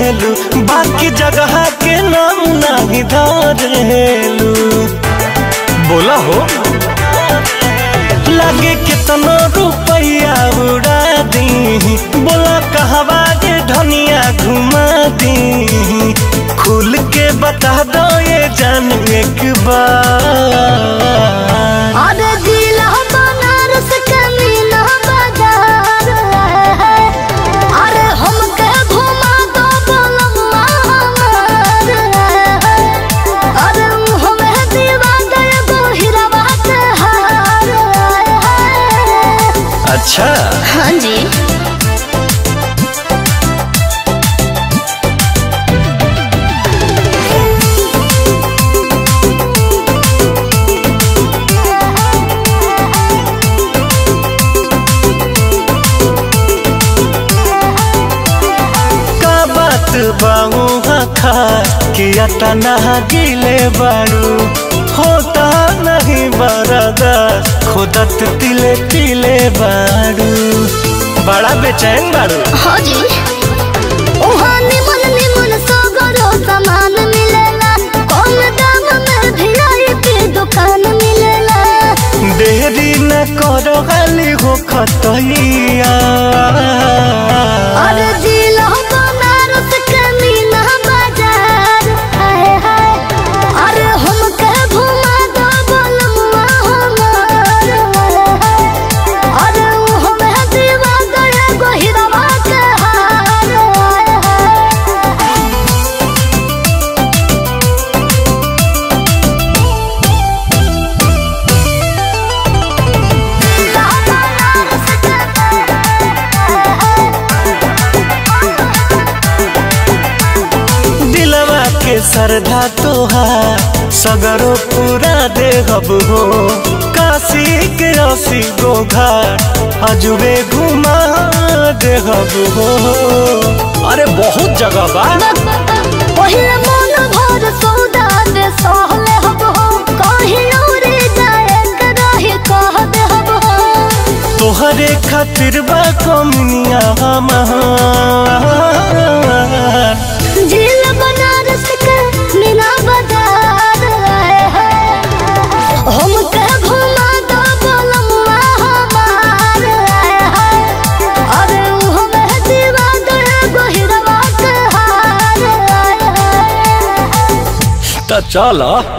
करेलू बाकी जगह के नाम नहीं धरेलू बोला हो लगे कितना रुपया उड़ा दी बोला कहवा के धनिया घुमा दी खुल के बता दो ये जान एक बार अरे जिला बनारस के मीना बाजार है अरे हमके घुमा दो बोलम्मा हमार है अरे हमें दीवा दे गो हीराबा के हार है अच्छा हाँ जी का बात बाऊ खा कि अतना गिले बारू होता नहीं बरदा खुदत तिले तिले बारू बड़ा बेचैन बारू हाँ जी उहाँ निमन निमन सगरो सामान मिलेला कम दाम में वीआईपी दुकान मिलेला देरी न करो गाली हो खतैया अरे जिला बनारस के मीना बाजार हाय हाय अरे हमके घुमा दो बोलम्मा हमार हाय अरे हमें दीवा गए गो हीराबा के हार हाय हाय दिलवा के सरधा तोहार सगरो पूरा देहब हो काशी के रसी गो घाट अजुबे घुमा देहब हो अरे बहुत जगह बा पहिले मन भर सौदा दे सहले हब हो कहीं उड़े जाए के रही कह दे हब हो तोहरे खातिर बा कमनिया हमार झील बनारस के मीना बाजार आए हैं हमके घुमा दो बोलम्मा हमार आए हैं अरे हमें दीवा दे गो हीराबा के हार आए हैं त चल